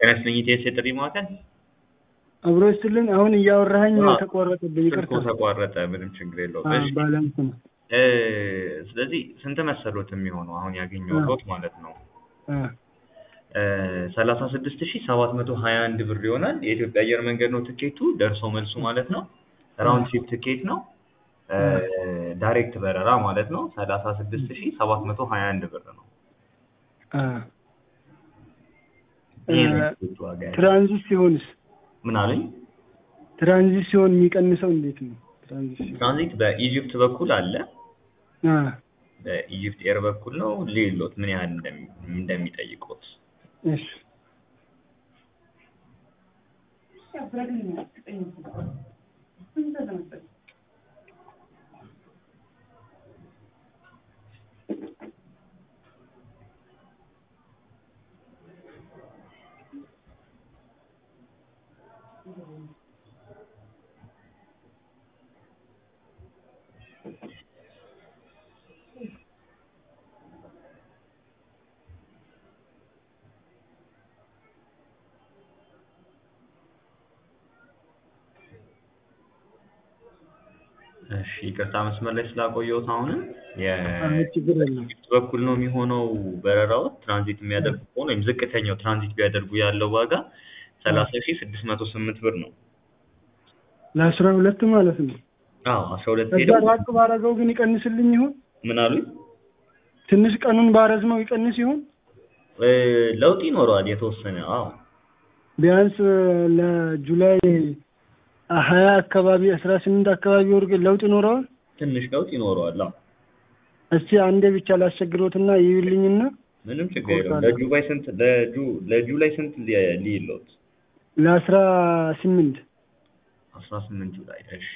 ጤና ይስጥልኝ ኢቲኤስ የጥሪ ማዕከል አብሮ ይስጥልን። አሁን እያወራኸኝ አዎ። ተቋረጠብኝ። ስልኩ ይቅርታ። ተቋረጠ። ምንም ችግር የለውም። አዎ፣ እሺ ባላንስ ነው። እ ስለዚህ ስንት መሰሎት የሚሆነው አሁን ያገኘው ሎት ማለት ነው አ፣ ሰላሳ ስድስት ሺህ ሰባት መቶ ሀያ አንድ ብር ይሆናል። የኢትዮጵያ አየር መንገድ ነው ትኬቱ፣ ደርሶ መልሱ ማለት ነው። ራውንድ ትሪፕ ትኬት ነው። እ ዳይሬክት በረራ ማለት ነው። ሰላሳ ስድስት ሺህ ሰባት መቶ ሀያ አንድ ብር ነው። አ። ይሄ ነው እ፣ የትኬቱ ዋጋ ያለው። ትራንዚት ሲሆንስ? ምን አለኝ? ትራንዚት ሲሆን የሚቀንሰው እንዴት ነው? ትራንዚት ሲሆን ትራንዚት በኢጅፕት በኩል አለ። አ፣ በኢጅፕት ኤር በኩል ነው። ሌሎት ምን ያህል እንደሚ- እንደሚጠይቁት እሺ እሺ ይቅርታ መስመር ላይ ስላቆየሁት አሁንም አ፣ ችግር የለም። የኢጅፕት በኩል ነው የሚሆነው በረራው ትራንዚት የሚያደርጉ ከሆነ ወይም ዝቅተኛው ትራንዚት ቢያደርጉ ያለው ዋጋ ሰላሳ ሺህ ስድስት መቶ ስምንት ብር ነው። ለአስራ ሁለት ማለት ነው። አዎ አስራ ሁለት ከዛ ሄደው ራቅ ባረገው ግን ይቀንስልኝ ይሆን? ምን አሉኝ? ትንሽ ቀኑን ባረዝመው ይቀንስ ይሆን? እ፣ ለውጥ ይኖረዋል የተወሰነ። አዎ ቢያንስ ለጁላይ ሀያ አካባቢ አስራ ስምንት አካባቢ ወር ግን ለውጥ ይኖረዋል። ትንሽ ለውጥ ይኖረዋል። አዎ እስቲ አንዴ ብቻ ላስቸግሮትና ይዩልኝና ምንም ችግር የለውም። እቆርጣለሁ። ለጁባይ ስንት ለጁ ለጁላይ ስንት ሊ- ሊሎት ለአስራ ስምንት አስራ ስምንት ጁላይ እሺ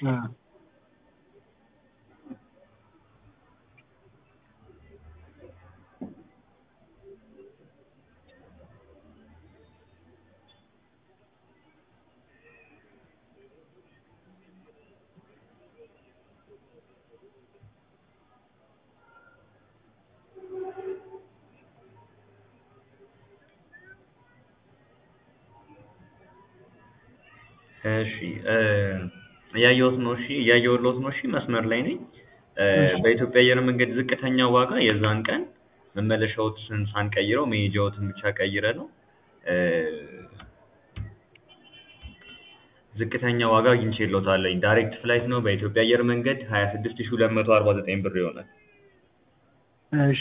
እሺ እ፣ እያየሁት ነው። እሺ እያየሁት ነው። እሺ መስመር ላይ ነኝ። እ፣ እሺ። በኢትዮጵያ አየር መንገድ ዝቅተኛ ዋጋ የዛን ቀን መመለሻዎትን ሳንቀይረው መሄጃዎትን ብቻ ቀይረ ነው እ፣ ዝቅተኛ ዋጋ አግኝቼልዎታለሁ። ዳይሬክት ፍላይት ነው በኢትዮጵያ አየር መንገድ ሀያ ስድስት ሺህ ሁለት መቶ አርባ ዘጠኝ ብር ይሆናል። እሺ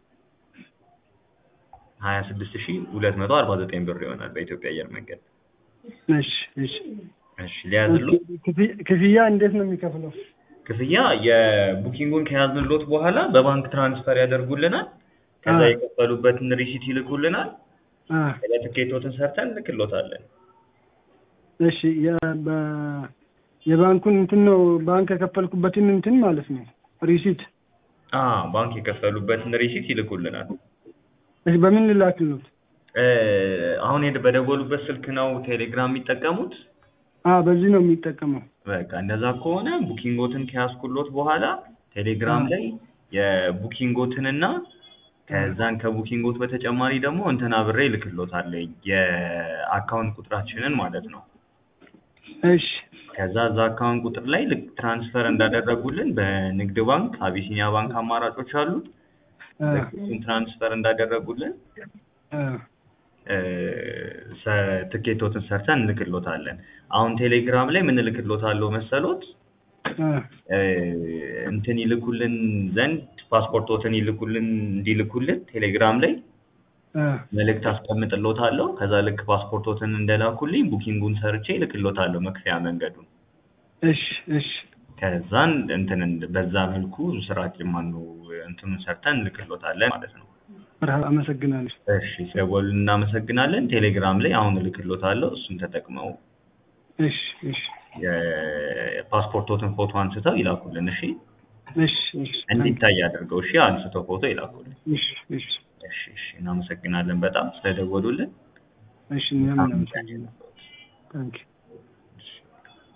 ሀያ ስድስት ሺህ ሁለት መቶ አርባ ዘጠኝ ብር ይሆናል በኢትዮጵያ አየር መንገድ። እሺ እሺ እሺ ሊያዝልዎት ክፍያ- ክፍያ እንዴት ነው የሚከፍለው? ክፍያ የቡኪንጉን ከያዝንሎት በኋላ በባንክ ትራንስፈር ያደርጉልናል። ከዛ አ። የከፈሉበትን ሪሲት ይልኩልናል። አ ከዛ ትኬቶትን ሰርተን እንልክሎታለን። እሺ የ- በ- የባንኩን እንትን ነው ባንክ የከፈልኩበትን እንትን ማለት ነው ሪሲት። አ ባንክ የከፈሉበትን ሪሲት ይልኩልናል። እሺ በምን ልላክልዎት? እ፣ አሁን ሄድ በደወሉበት ስልክ ነው ቴሌግራም የሚጠቀሙት? አ በዚህ ነው የሚጠቀመው። በቃ እንደዛ ከሆነ ቡኪንጎትን ከያዝኩሎት በኋላ ቴሌግራም አ። ላይ የቡኪንጎትንና ከዛን ከቡኪንጎት በተጨማሪ ደግሞ እንትን አብሬ እልክሎታለሁ የአካውንት ቁጥራችንን ማለት ነው። እሺ ከዛ እዛ አካውንት ቁጥር ላይ ልክ ትራንስፈር እንዳደረጉልን በንግድ ባንክ፣ አቢሲኒያ ባንክ አማራጮች አሉ። አ እሱን ትራንስፈር እንዳደረጉልን አ እ፣ ሰ- ትኬቶትን ሰርተን እንልክሎታለን። አሁን ቴሌግራም ላይ ምን እልክሎታለሁ መሰሎት? አ እ፣ እንትን ይልኩልን ዘንድ ፓስፖርቶትን ይልኩልን እንዲልኩልን ቴሌግራም ላይ አ መልእክት አስቀምጥሎታለሁ። ከዛ ልክ ፓስፖርቶትን እንደላኩልኝ ቡኪንጉን ሰርቼ እልክሎታለሁ መክፈያ መንገዱን። እሺ እሺ ከዛን እንትን እንድ- በዛ መልኩ ስራችን ማነው እንትኑን ሰርተን እንልክሎታለን ማለት ነው። መርሀባ፣ አመሰግናለሁ። እሺ ስለደወሉ እናመሰግናለን። ቴሌግራም ላይ አሁን እልክሎታለሁ። እሱን ተጠቅመው እሺ እሺ የፓስፖርቶትን ፎቶ አንስተው ይላኩልን። እሺ እሺ እሺ እንዲታይ አድርገው። እሺ አንስተው ፎቶ ይላኩልን። እሺ እሺ እሺ እሺ እናመሰግናለን በጣም ስለደወሉልን። እሺ እኛም እናመሰግናለን። ታንኪ